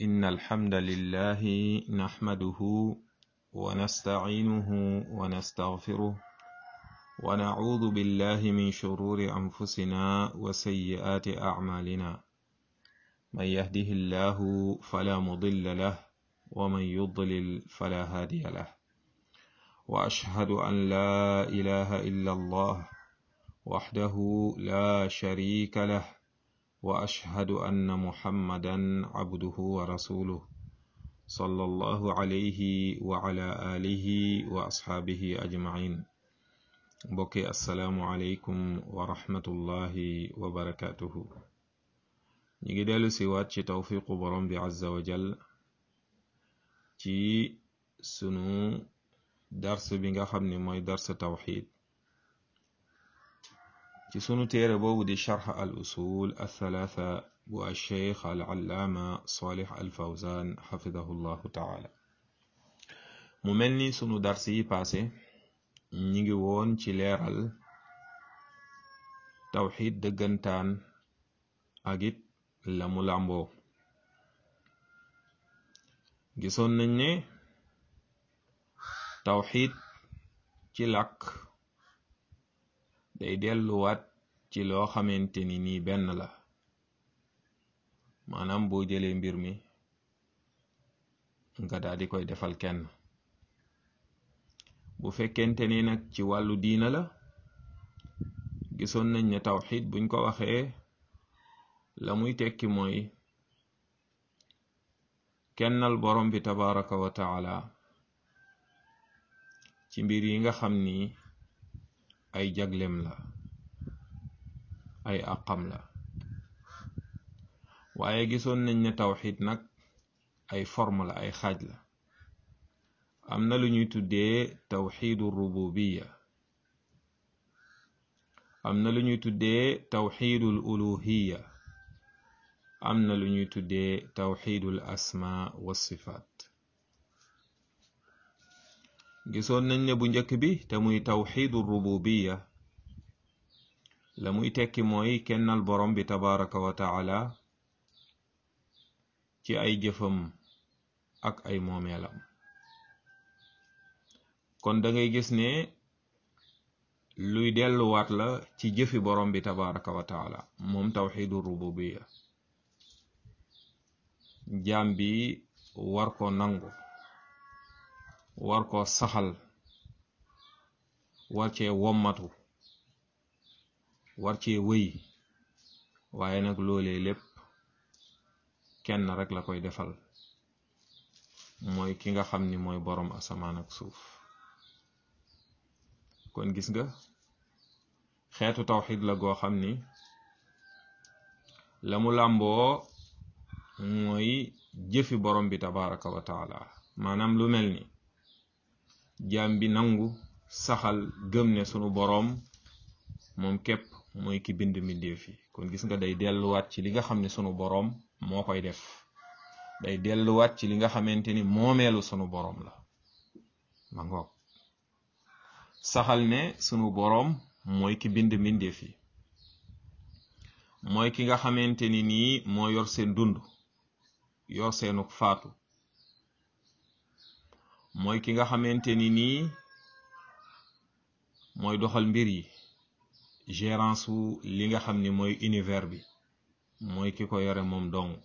إن الحمد لله نحمده ونستعينه ونستغفره ونعوذ بالله من شرور أنفسنا وسيئات أعمالنا من يهده الله فلا مضل له ومن يضلل فلا هادي له وأشهد أن لا إله إلا الله وحده لا شريك له واشهد ان محمدا عبده ورسوله صلى الله عليه وعلى اله واصحابه اجمعين بوكي السلام عليكم ورحمه الله وبركاته نيجي ديلو سي وات ci tawfiqu borom bi azza wa jal ci sunu dars bi nga xam ne mooy dars tawxid ci sunu téere boobu di charx al usul althalatha bu alcheikh al allaama salih al fawzan xafidahu llahu taala mu mel ni sunu dars yi paase ñi ngi woon ci leeral tawxid dëggantaan ak it la mu làmboo gisoon nañ ne tawxid ci làkk day delluwaat ci loo xamante ni nii benn la maanaam boo jëlee mbir mi nga daal di koy defal kenn bu fekkente ni nag ci wàllu diina la gisoon nañ ne tawxid buñ ko waxee la muy tekki mooy kennal borom bi tabaraka wa taala ci mbir yi nga xam ni ay jaglem la ay àqam la waaye gisoon nañ ne tawxid nag ay forme la ay xaaj la am na lu ñuy tuddee tawxidu rububiya am na lu ñuy tuddee tawxidul uluhiya am na lu ñuy tuddee tawxidul asma wa sifaat gisoon nañ ne bu njëkk bi te muy tawxidu rububiya la muy tekki mooy kennal borom bi tabaraka wa taala ci ay jëfam ak ay moomeelam kon da ngay gis ne luy delluwaat la ci jëfi borom bi tabaraka wa taala moom tawxidu rububiya jaam bi war ko nangu war ko saxal war cee wommatu war cee wëy waaye nag loolee lépp kenn rek la koy defal mooy ki nga xam ni mooy boroom asamaan ak suuf kon gis nga xeetu tawxid la goo xam ni la mu làmboo mooy jëfi borom bi tabaraka wa taala maanaam lu mel ni jaam bi nangu saxal gëm ne sunu boroom moom képp mooy ki bind mbindeef yi kon gis nga day delluwaat ci li nga xam ne sunu boroom moo koy def day delluwaat ci li nga xamante ni moomeelu sunu boroom la ma ngoog saxal ne sunu boroom mooy ki bind mbindeef yi mooy ki nga xamante ni nii moo yor seen dund yor seenuk faatu mooy ki nga xamante ni nii mooy doxal mbir yi gérance wu li nga xam ni mooy univers bi mooy ki ko yore moom dong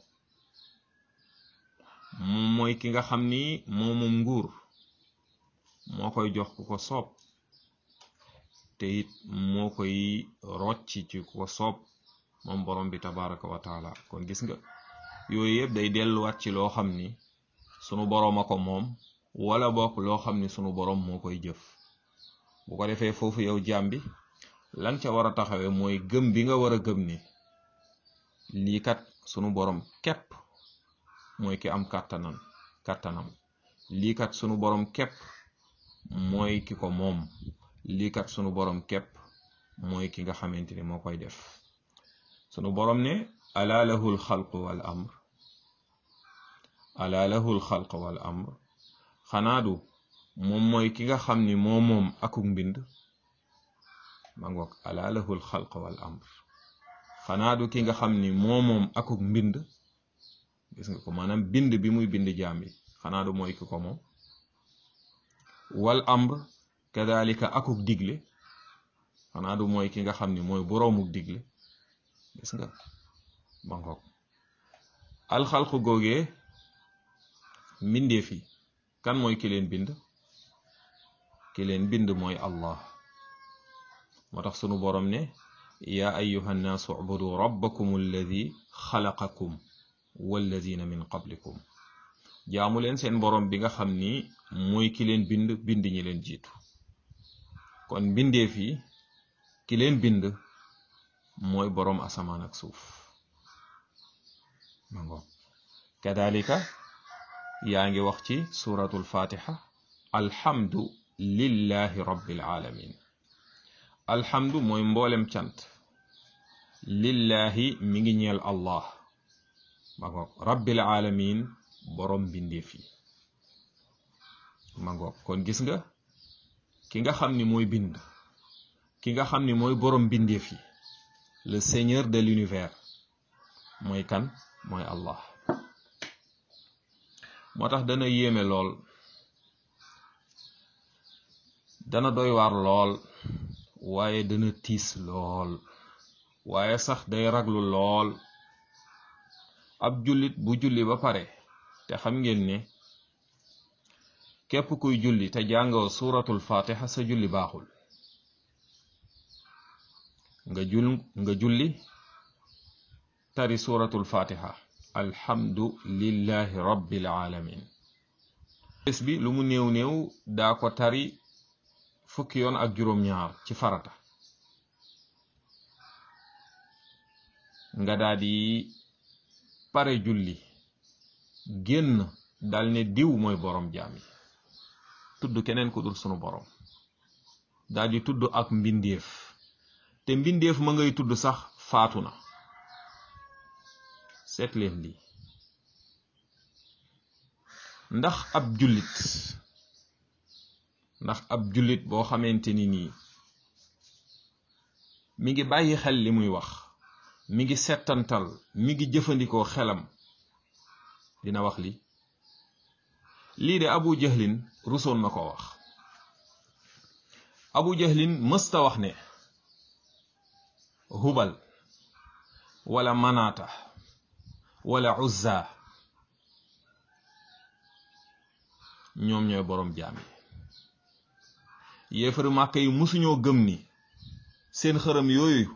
moom mooy ki nga xam ni moo moom nguur moo koy jox ku ko soob te it moo koy rocci ci ku ko soob moom borom bi tabaraka wa taala kon gis nga yooyu yëpp day delluwaat ci loo xam ni sunu boroom a ko moom wala bokk loo xam ni sunu boroom moo koy jëf bu ko defee foofu yow jaam bi lan ca war a taxawee mooy gëm bi nga war a gëm ni lii kat sunu boroom képp mooy ki am kàttanam kàttanam lii kat sunu boroom képp mooy ki ko moom lii kat sunu boroom képp mooy ki nga xamante ni moo koy def sunu boroom ne ala lahul xalq wal amr ala lahul xalq wal amr xanaa du moom mooy ki nga xam ni moo moom akuk mbind ma ngoog ala lahul xalq wal amr xanaa du ki nga xam ni moo moom akuk mbind gis nga ko maanaam bind bi muy bind jaam yi xanaa du mooy ki ko moom wal amr kadalika akuk digle xanaa du mooy ki nga xam ni mooy boroomuk digle gis nga ba ngoog alxalqu googee mbindeef yi kan mooy ki leen bind ki leen bind mooy allah moo tax sunu boroom ne yaa ayuha nnaasu ubudu rabbakum alladi xalaqakum walladina min qablikum jaamu leen seen boroom bi nga xam ni mooy ki leen bind bind ñi leen jiitu kon mbindeef yi ki leen bind mooy boroom asamaan ak suuf ma ngoog kadalika yaa ngi wax ci suratul fatiha alhamdu lillahi rabbil alamin alhamdu mooy mboolem cant lillahi mi ngi ñeel allah ma ngoog rabbil alamin boroom mbindeef yi ma ngoog kon gis nga ki nga xam ni mooy bind ki nga xam ni mooy boroom mbindeef yi le seigneur de l'univers mooy kan mooy allah moo tax dana yéeme lool dana doy waar lool waaye dana tiis lool waaye sax day raglu lool ab jullit bu julli ba pare te xam ngeen ne képp kuy julli te jàngoo suratul fatiha sa julli baaxul nga jul nga julli tari suratul fatiha alhamdu lillahi rabbil alamin bés bi lu mu néew néew daa ko tari fukki yoon ak juróom-ñaar ci farata nga daa di pare julli génn dal ne diw mooy borom jaam yi tudd keneen ku dul sunu borom daa di tudd ak mbindeef te mbindeef ma ngay tudd sax faatu na seet leen lii ndax ab jullit ndax ab jullit boo xamante ni nii mi ngi bàyyi xel li muy wax mi ngi settantal mi ngi jëfandikoo xelam dina wax li lii de abu jahlin rusoon na ko wax abu jahlin mësta wax ne hubal wala manaata wala uzza ñoom ñooy boroom jaam yi yéefari màkka yi musuñoo gëm ni seen xërëm yooyu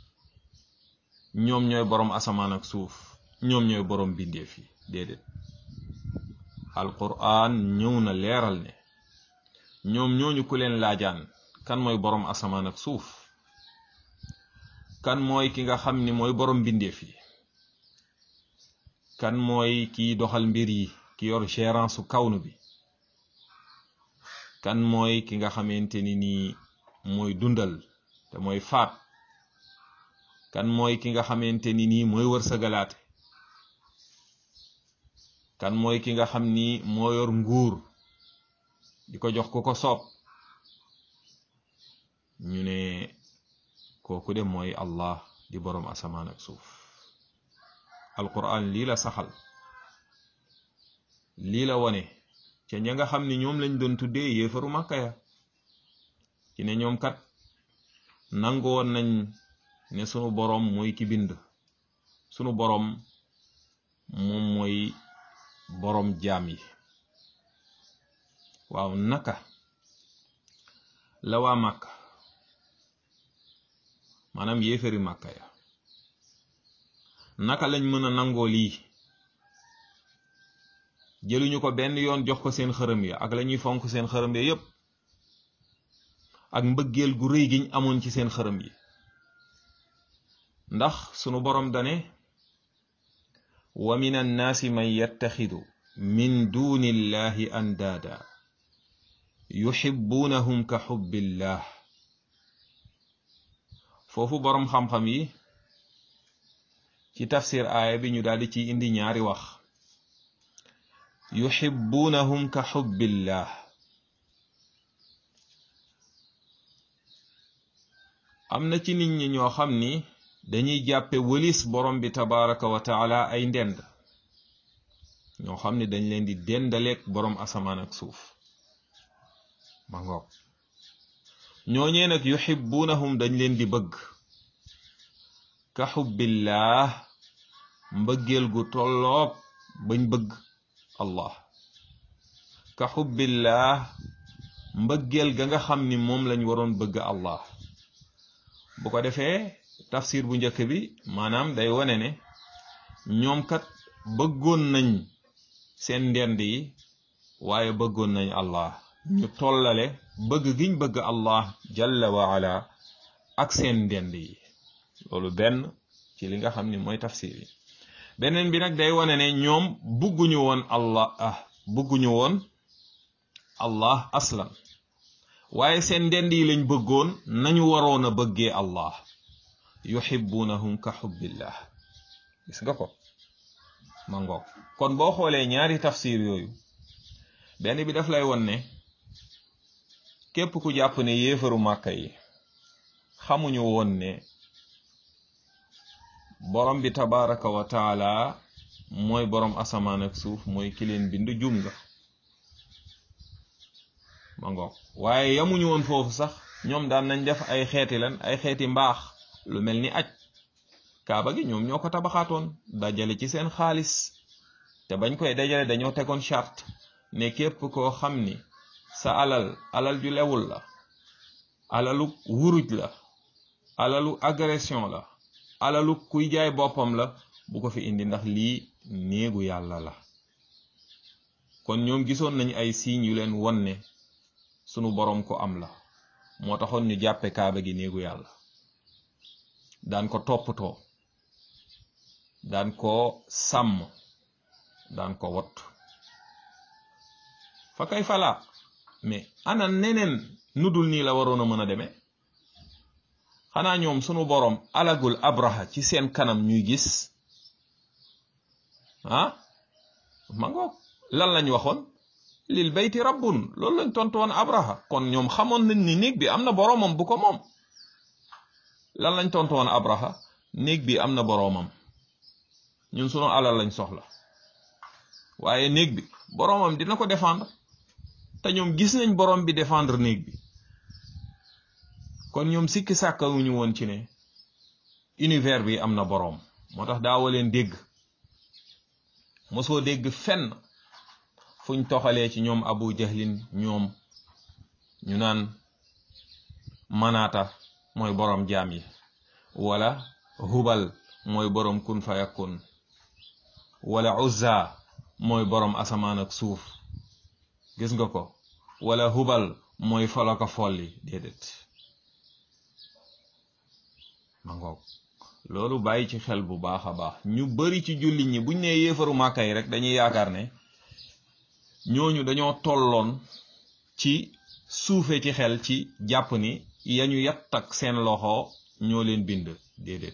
ñoom ñooy boroom asamaan ak suuf ñoom ñooy boroom bindeef yi déedéet alquran ñëw na leeral ne ñoom ñooñu ku leen laajaan kan mooy boroom asamaan ak suuf kan mooy ki nga xam ni mooy boroom bindeef yi kan mooy kiy doxal mbir yi ki yor gérance su kawnu bi kan mooy ki nga xamante ni nii mooy dundal te mooy faat kan mooy ki nga xamante ni nii mooy wërsëgalaate kan mooy ki nga xam ni moo yor nguur di ko jox ku ko soob ñu ne kooku de mooy allah di boroom asamaan ak suuf alquran lii la saxal lii la wone ca ña nga xam ni ñoom lañ doon tuddee yéefaru màkka ya ci ne ñoom kat nangu woon nañ ne sunu boroom mooy ki bind sunu boroom moom mooy boroom jaam yi waaw naka la waa màkka maanaam yéefari màkka ya naka lañ mën a nangoo lii jëluñu ko benn yoon jox ko seen xërëm ya ak lañuy fonk seen xërëm ya yépp ak mbëggeel gu rëy giñ amoon ci seen xërëm yi ndax sunu boroom dane wa min annaasi man yattaxidu min duni illahi andaada yuxibuunahum ka xubbillah foofu boroom xam-xam yi ci tafsir aaya bi ñu daldi ci indi ñaari wax yuxibuunahum ka xubbillah am na ci nit ñi ñoo xam ni dañuy jàppe wëlis borom bi tabaraka wa taala ay ndend ñoo xam ne dañ leen di dendaleeg boroom asamaan ak suuf ma ngoog ñooñee nag yuhibbunahum dañ leen di bëgg ka xubbillah mbëggeel gu tolloog bañ bëgg allah ka xubbillah mbëggeel ga nga xam ni moom lañ waroon bëgg allah bu ko defee tafsir bu njëkk bi maanaam day wone ne ñoom kat bëggoon nañ seen ndend yi waaye bëggoon nañ allah ñu tollale bëgg giñ bëgg allah jalla wa ala ak seen ndend yi loolu benn ci li nga xam ni mooy tafsir yi beneen bi nag day wone ne ñoom bëgguñu woon allah ah bëgguñu woon allah aslan waaye seen ndend yi lañ bëggoon nañu waroon a bëggee allah yuhibbunahum ka xubbillah gis nga ko ma ngoog kon boo xoolee ñaari tafsir yooyu benn bi daf lay won ne képp ku jàpp ne yéefaru màkka yi xamuñu woon ne borom bi tabaraka wa taala mooy borom asamaan ak suuf mooy ki leen bind jum nga ma ngoog waaye yamuñu woon foofu sax ñoom daan nañ def ay xeeti lan ay xeeti mbaax lu mel ni aj kaaba gi ñoom ñoo ko tabaxaatoon dajale ci seen xaalis te bañ koy dajale dañoo tegoon charte ne képp koo xam ni sa alal alal ju lewul la alalu wuruj la alalu agression la alalu kuy jaay boppam la bu ko fi indi ndax lii néegu yàlla la kon ñoom gisoon nañ ay signes yu leen won ne sunu boroom ko am la moo taxoon ñu jàppe kaaba gi néegu yàlla daan ko toppatoo daan ko sàmm daan ko wot fa kay fala mais ana neneen nudul nii la waroon a mën a demee xanaa ñoom sunu boroom alagul abraha ci seen kanam ñuy gis ah mangoog lan lañ waxoon lil bayti rabbun loolu lañ tontu woon abraha kon ñoom xamoon nañ ni néeg bi am na boroomam bu ko moom lan lañ tontu woon abraha néeg bi am na boroomam ñun sunu alal lañ soxla waaye néeg bi boroomam dina ko défendre te ñoom gis nañ boroom bi défendre néeg bi kon ñoom sikki sàkkawuñu woon ci ne univers bi am na boroom moo tax daawa leen dégg mosoo dégg fenn fuñ toxalee ci ñoom abu jahlin ñoom ñu naan manaata mooy boroom jaam yi wala hubal mooy boroom kun fayakun wala uzza mooy boroom asamaan ak suuf gis nga ko wala hubal mooy folaka folli déedéet ma ngoog loolu bàyyi ci xel bu baax a baax ñu bari ci jullit ñi buñ nee yéefaru màkka yi rek dañuy yaakaar ne ñooñu dañoo tolloon ci suufe ci xel ci jàpp ni yañu yatt ak seen loxo ñoo leen bind déedéet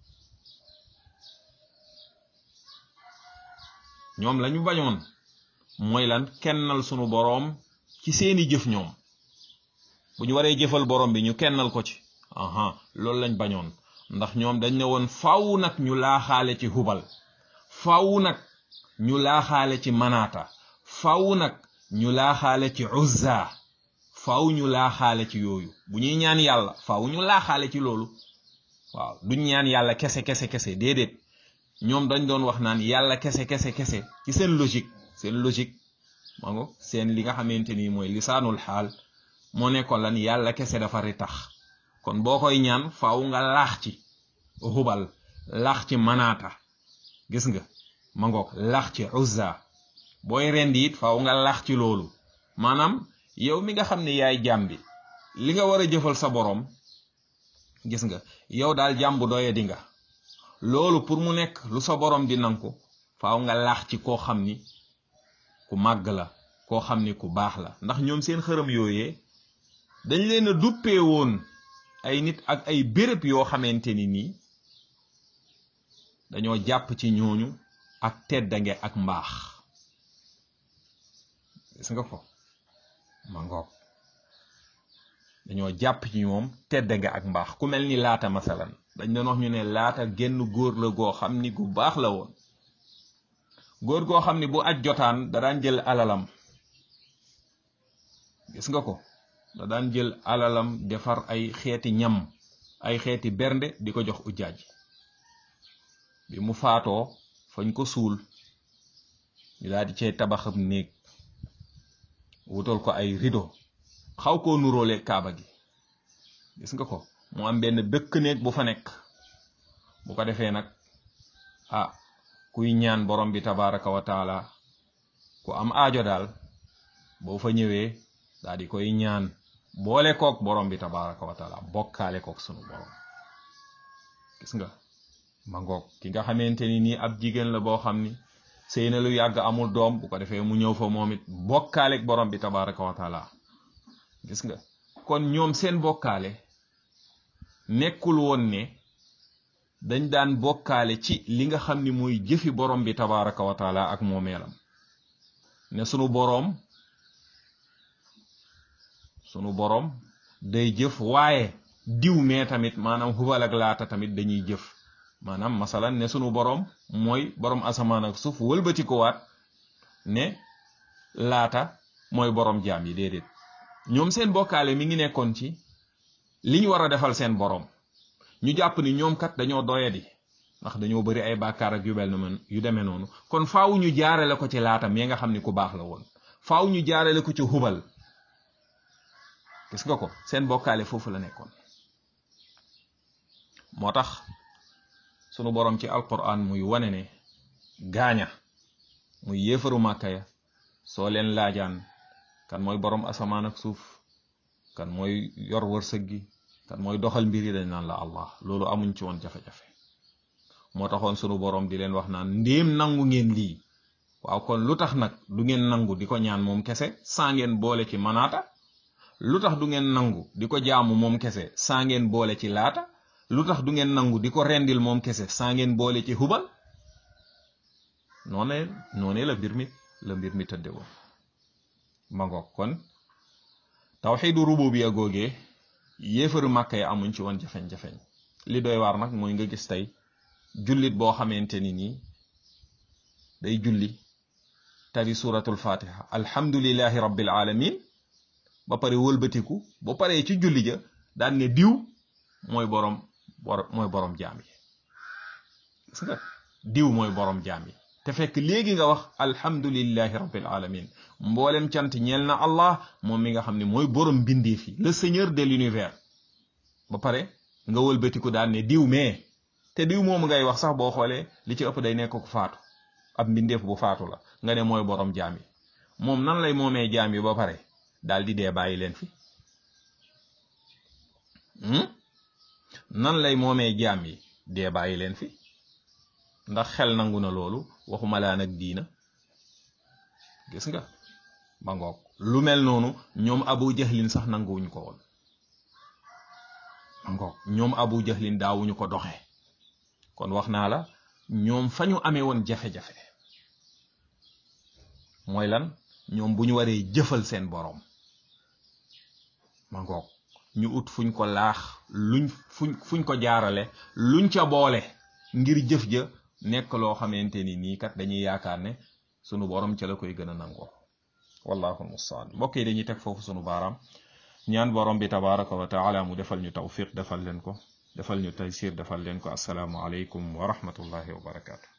ñoom lañu bañoon mooy lan kennal sunu boroom ci seeni jëf ñoom bu ñu waree jëfal boroom bi ñu kennal ko ci aha loolu lañ bañoon ndax ñoom dañ ne woon faaw nag ñu laaxaale ci hubal faaw nag ñu laaxaale ci manaata faaw nag ñu laaxaale ci uzza faaw ñu laaxaale ci yooyu bu ñuy ñaan yàlla faaw ñu laaxaale ci loolu waaw duñ ñaan yàlla kese kese kese déedéet ñoom dañ doon wax naan yàlla kese kese kese ci seen logique seen logique ma ngo seen li nga xamante ni mooy lisaanul xaal moo nekkoon lan yàlla kese dafa ritax kon boo koy ñaan faaw nga laax ci hubal laax ci manaata gis nga ma ngoog laax ci uzza booy rendi it faaw nga laax ci loolu maanaam yow mi nga xam ne yaay jaam bi li nga war a jëfal sa boroom gis nga yow daal jaam bu doye di nga loolu pour mu nekk lu sa boroom di nangu faaw nga laax ci koo xam ni ku màgg la koo xam ni ku baax la ndax ñoom seen xërëm yooyee dañ leen a duppee woon ay nit ak ay béréb yoo xamante ni nii dañoo jàpp ci ñooñu ak teddange ak mbaax gis nga ko ma ngoog dañoo jàpp ci ñoom teddange ak mbaax ku mel ni laata masalan dañ doon wax ñu ne laata genn góor la goo xam ni gu baax la woon góor goo xam ne bu aj jotaan da daan jël alalam gis nga ko da daan jël alalam defar ay xeeti ñam ay xeeti bernde di ko jox ujjaaj bi mu faatoo fañ ko suul ñu daal di cay tabaxam néeg wutal ko ay rideau xaw koo nuróole kaaba gi gis nga ko mu am benn dëkk néeg bu fa nekk bu ko defee nag ah kuy ñaan borom bi tabaraka wa taala ku am aajo daal boo fa ñëwee daal di koy ñaan boole kook borom bi tabaraka wa taala bokkaale kook sunu borom gis nga ma ngoog ki nga xamante ni nii ab jigéen la boo xam ni sëy na lu yàgg amul doom bu ko defee mu ñëw fa moom it bokkaaleek borom bi tabaraka wa taala gis nga kon ñoom seen bokkaale nekkul woon ne dañ daan bokkaale ci li nga xam ni mooy jëfi borom bi tabaraka wa taala ak moomeelam ne sunu boroom sunu boroom day jëf waaye diw mee tamit maanaam hubal ak laata tamit dañuy jëf maanaam masalan ne sunu boroom mooy boroom asamaan ak suuf wëlbati ko waat ne laata mooy boroom jaam yi déedéet ñoom seen bokkaale mi ngi nekkoon ci li ñu war a defal seen boroom ñu jàpp ni ñoom kat dañoo doyadi ndax dañoo bari ay bàkkaar ak yu mel noonu yu demee noonu kon faaw ñu jaarale ko ci laata mi nga xam ni ku baax la woon faaw ñu jaarale ko ci hubal gis nga ko seen bokkaale foofu la nekkoon moo tax sunu boroom ci alquran muy wane ne gaaña muy yéefaru màkka ya soo leen laajaan kan mooy boroom asamaan ak suuf kan mooy yor wërsëg gi kan mooy doxal mbir yi dañ naan la allah loolu amuñ ci woon jafe-jafe moo taxoon sunu boroom di leen wax naan ndéem nangu ngeen lii waaw kon lu tax nag du ngeen nangu di ko ñaan moom kese saa ngeen boole ci manaata lu tax du ngeen nangu di ko jaamu moom kese saa ngeen boole ci laata lu tax du ngeen nangu di ko rendil moom kese saa ngeen boole ci hubal noone noone la mbir mi la mbir mi tëdde woon ma ngoog kon tawxiidu rububiya googee yéefaru màkka yi amuñ ci woon jafeñ-jafeñ li doy waar nag mooy nga gis tey jullit boo xamante ni nii day julli tari suratul fatiha alhamdulillahi rabbil alamin ba pare wëlbatiku ba paree ci julli ja daan ne diw mooy borom mooy borom jaam yi gis nga diw mooy borom jaam yi te fekk léegi nga wax alhamdulillahi rabbil alamin mboolem cant ñeel na allah moom mi nga xam ne mooy borom mbindeef yi le seigneur de l'univers ba pare nga wëlbatiku daan ne diw mais te diw moomu ngay wax sax boo xoolee li ci ëpp day nekk ku faatu ab mbindeef bu faatu la nga ne mooy borom jaam yi moom nan lay moomee jaam yi ba pare daal di dee bàyyi leen fi nan lay moomee jaam yi dee bàyyi leen fi ndax xel nangu na loolu waxuma laa nag diina gis nga ba ngoog lu mel noonu ñoom abu jahlin sax nanguwuñ ko woon ba ngoog ñoom abu jahlin daawuñu ko doxe kon wax naa la ñoom fa ñu amee woon jafe-jafe mooy lan ñoom bu ñu waree jëfal seen boroom ma ngoog ñu ut fuñ ko laax luñ fuñ fuñ ko jaarale luñ ca boole ngir jëf ja nekk loo xamante ni nii kat dañuy yaakaar ne sunu borom ca la koy gën a nangoo wallahu almustaan mbokk yi dañuy teg foofu sunu baaraam ñaan borom bi tabaraka wa taala mu defal ñu tawfiq defal leen ko defal ñu taysir defal leen ko assalaamu aleykum wa rahmatullahi wa barakaatu